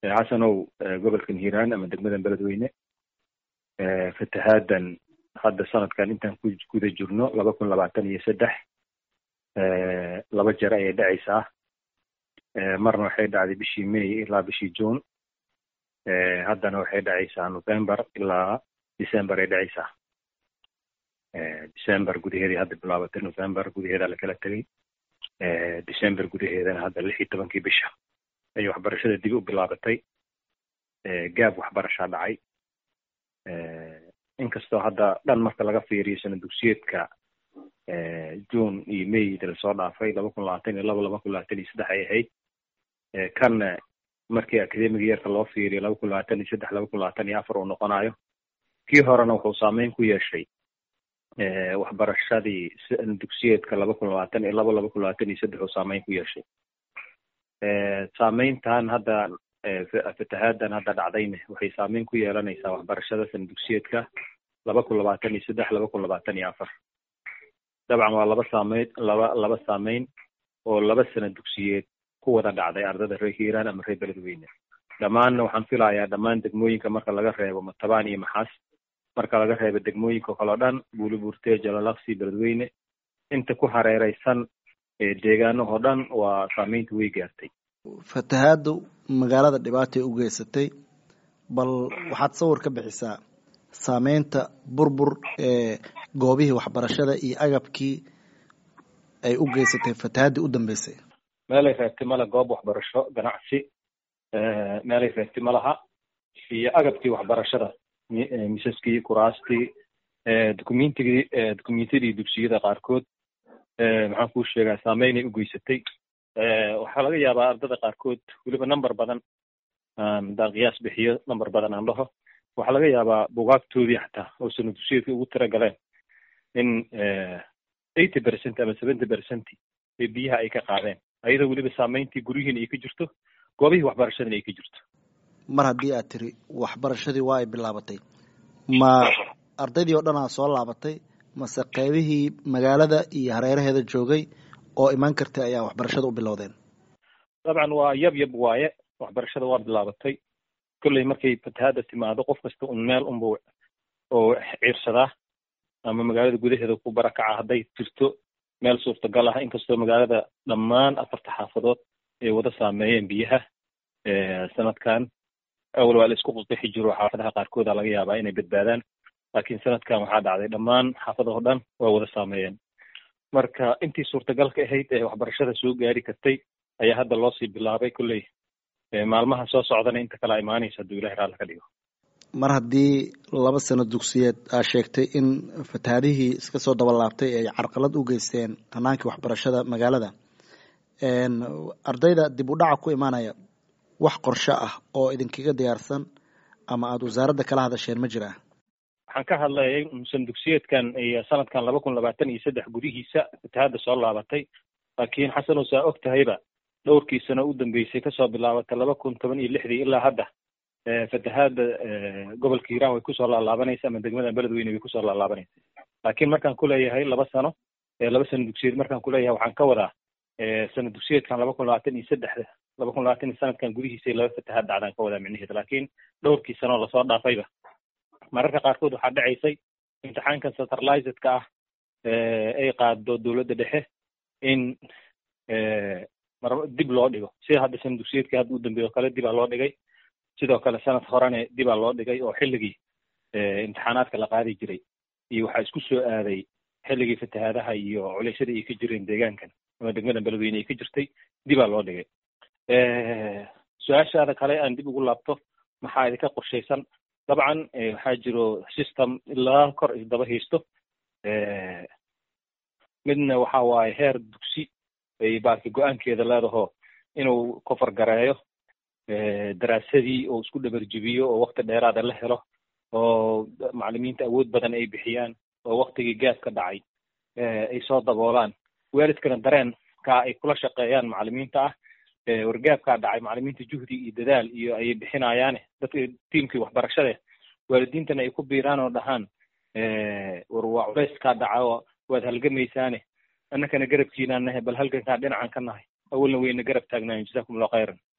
xasanow gobolkan hiiraan ama degmadan beledweyne fatahaaddan hadda sanadkan intaan ku guda jirno laba kun labaatan iyo saddex laba jeer ayay dhacaysaa marna waxay dhacday bishii may ilaa bishii june haddana waxay dhacaysaa november ilaa december ay dhacaysaa december gudaheedii hadda bilaabatay november gudaheedaa lakala tegay december gudaheedana hadda lix iyo tobankii bisha ayay waxbarashada dib u bilaabatay gaab waxbarashaa dhacay inkastoo hadda dhan marka laga fiiriyo sana dugsiyeedka june iyo mayda lasoo dhaafay laba kun labaatan iyo laba laba kun labaatan iyo saddex ay ahayd kanna markii academiga yeerka loo fiiriyo laba kun labaatan iyo saddex laba kun labaatan iyo afar uu noqonayo kii horena wuxuu saameyn ku yeeshay waxbarashadii dugsiyeedka laba kun labaatan iyo laba laba kun labaatan iyo saddex uu saameyn ku yeeshay saameyntan hadda fatahaaddan hadda dhacdayne waxay saameyn ku yeelanaysaa waxbarashada sana dugsiyeedka laba kun labaatan iyo saddex laba kun labaatan iyo afar dabcan waa laba saameyn laba laba saameyn oo laba sana dugsiyeed ku wada dhacday ardada reer hiiraan ama reer beledweyne dhammaanna waxaan filayaa dhammaan degmooyinka marka laga reebo matabaan iyo maxaas marka laga reebo degmooyinka kaleo dhan buulibuurtee jalalaqsi beledweyne inta ku hareereysan deegaanahoo dhan waa saameynta way gaartay fatahaaddu magaalada dhibaatay u geysatay bal waxaad sawir ka bixisaa saameynta burbur ee goobihii waxbarashada iyo agabkii ay u geysatay fatahaaddii u dambeysay meelay reebtay male goob waxbarasho ganacsi meelay reebtay malaha iyo agabkii waxbarashada misaskii kuraastii documentigii documentadii dugsiyada qaarkood maxaan kuu sheegaa saameynay u geysatay waxaa laga yaabaa ardada qaarkood weliba number badan haddaan qiyaas bixiyo number badan aan dhaho waxaa laga yaabaa bugaagtoodii xataa oo sana dugsiyeedka ugu tira galeen in eighty percent ama seventy percent ee biyaha ay ka qaadeen ayadoo weliba saameyntii guryihiina ay ka jirto goobihii waxbarashadana ay ka jirto mar haddii aad tiri waxbarashadii waa ay bilaabatay ma ardaydii oo dhan aa soo laabatay mase qeybihii magaalada iyo hareeraheeda joogay oo imaan kartay ayaa waxbarashada u bilowdeen dabcan waa yab yab waaye waxbarashada waa bilaabatay kolley markay fatahaadda timaado qof kasta un meel unba oo ciirsadaa ama magaalada gudaheeda ku barakaca hadday jirto meel suurtagal ah inkastoo magaalada dhammaan afarta xaafadood ay wada saameeyeen biyaha sanadkan awal waa la isku qusqixi jiro xaafadaha qaarkooda laga yaabaa inay badbaadaan laakiin sanadkan waxaa dhacday dhammaan xaafadahoo dhan waa wada saameeyeen marka intii suurtagalka ahayd ee waxbarashada soo gaari kartay ayaa hadda loo sii bilaabay kolley maalmaha soo socdana inta kala imaanaysa hadduu ilahi raalla ka dhigo mar haddii laba sano dugsiyeed aa sheegtay in fatahaadihii iska soo dabalaabtay ay carqalad u geysteen hanaankii waxbarashada magaalada ardayda dib u dhaca ku imaanaya wax qorsho ah oo idinkaga diyaarsan ama aada wasaaradda kala hadasheen ma jiraa waxaan ka hadlayay san dugsiyeedkan iyo sanadkan laba kun labaatan iyo saddex gudihiisa fatahaadda soo laabatay laakiin xasanow saa og tahayba dhowrkii sano u dambeysay kasoo bilaabatay laba kun toban iyo lixdii ilaa hadda fatahaadda gobolka hiiraan way kusoo laalaabanaysa ama degmada beledweyne way kusoo laalaabanaysa laakiin markaan kuleeyahay laba sano laba sano dugsiyeed markaan kuleeyahay waxaan ka wadaa sana dugsiyeedkan laba kun labaatan iyo saddexda laba kun labaatan iyo sanadkan gudihiisa laba fatahaad dhacdaan ka wadaa micnaheeda laakiin dhowrkii sano lasoo dhaafayba mararka qaarkood waxaa dhacaysay imtixaankan centralizedka ah ay qaado dowladda dhexe in dib loo dhigo sida hadda sana dugsiyeedkii hadda u dambeeyo kale dibaa loo dhigay sidoo kale sanad horene dibaa loo dhigay oo xilligii imtixaanaadka la qaadi jiray iyo waxaa isku soo aaday xilligii fatahaadaha iyo culeysyada ay ka jireen deegaankan ama degmada beledweyne ay ka jirtay dibaa loo dhigay su-aashaada kale aan dib ugu laabto maxaa idinka qorshaysan dabcan waxaa jiro system ilaa kor isdaba haysto midna waxa waaye heer dugsi ay baarki go-aankeeda leedaho inuu kofar gareeyo daraasadii oo isku dhabarjibiyo oo wakti dheeraada la helo oo macalimiinta awood badan ay bixiyaan oo waktigii gaabka dhacay ay soo daboolaan waalidkana dareenka ay kula shaqeeyaan macalimiinta ah wargaabkaa dhacay macalimiinta juhdi iyo dadaal iyo ayay bixinayaane dadka tiimkii waxbarashade waalidiintana ay ku biiraan oo dhahaan war waa culeyskaa dhaca waad halgamaysaane annakana garabkiinaan nahay bal halgankaa dhinacan ka nahay awalna wayna garab taagnaayen jasakum allahu khayran